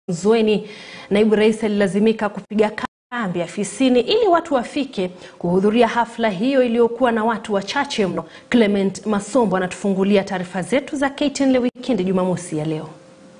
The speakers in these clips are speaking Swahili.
Nzweni, naibu rais alilazimika kupiga kambi afisini ili watu wafike kuhudhuria hafla hiyo iliyokuwa na watu wachache mno. Clement Masombo anatufungulia taarifa zetu za KTN leo wikendi Jumamosi ya leo.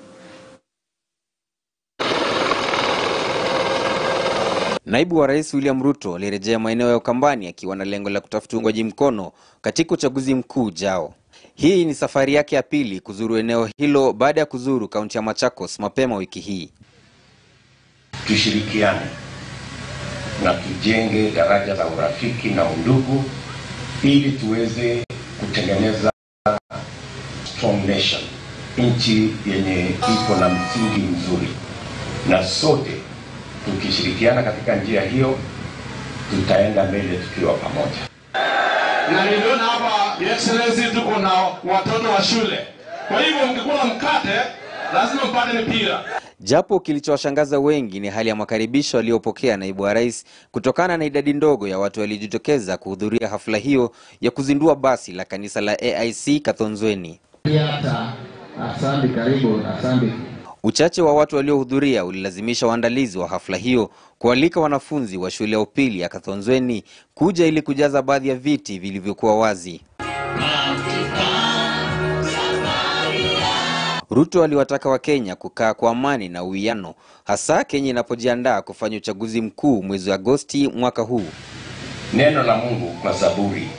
Naibu wa Rais William Ruto alirejea maeneo ya Ukambani akiwa na lengo la kutafuta uungwaji mkono katika uchaguzi mkuu ujao. Hii ni safari yake ya pili kuzuru eneo hilo baada ya kuzuru kaunti ya Machakos mapema wiki hii. Tushirikiane na tujenge daraja la urafiki na undugu ili tuweze kutengeneza strong nation, nchi yenye iko na msingi mzuri, na sote tukishirikiana katika njia hiyo tutaenda mbele tukiwa pamoja. na niliona hapa Your Excellency tuko na watoto wa shule, kwa hivyo mkikula mkate lazima mpate mipira. Japo kilichowashangaza wengi ni hali ya makaribisho aliyopokea naibu wa rais kutokana na idadi ndogo ya watu waliojitokeza kuhudhuria hafla hiyo ya kuzindua basi la kanisa la AIC Kathonzweni. hata asante, karibu asante. Uchache wa watu waliohudhuria ulilazimisha waandalizi wa hafla hiyo kualika wanafunzi wa shule ya upili ya Kathonzweni kuja ili kujaza baadhi ya viti vilivyokuwa wazi. Ruto aliwataka Wakenya kukaa kwa amani na uwiano, hasa Kenya inapojiandaa kufanya uchaguzi mkuu mwezi Agosti mwaka huu. Neno la Mungu kwa Zaburi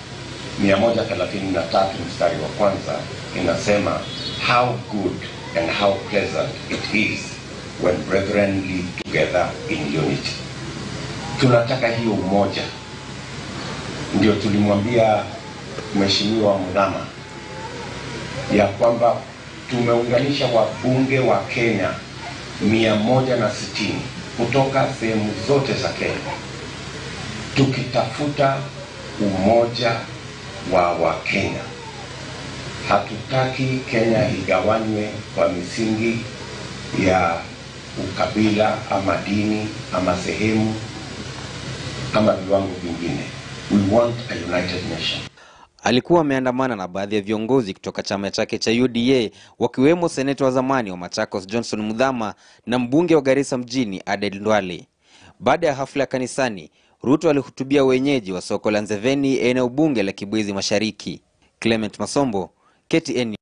133 mstari wa kwanza inasema how good and how pleasant it is when brethren live together in unity. Tunataka hiyo umoja, ndio tulimwambia Mheshimiwa Mudhama ya kwamba tumeunganisha wabunge wa Kenya mia moja na sitini kutoka sehemu zote za Kenya tukitafuta umoja wa Wakenya. Hatutaki Kenya igawanywe kwa misingi ya ukabila ama dini ama sehemu ama viwango vingine. We want a united nation. Alikuwa ameandamana na baadhi ya viongozi kutoka chama chake cha UDA wakiwemo seneta wa zamani wa Machakos Johnson Mudhama na mbunge wa Garissa mjini Aden Ndwale. Baada ya hafla ya kanisani, Ruto alihutubia wenyeji wa soko la Nzeveni, eneo bunge la Kibwezi Mashariki. Clement Masombo, KTN.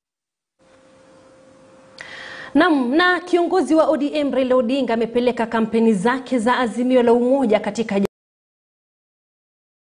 Naam, na kiongozi wa ODM Raila Odinga amepeleka kampeni zake za Azimio la Umoja katika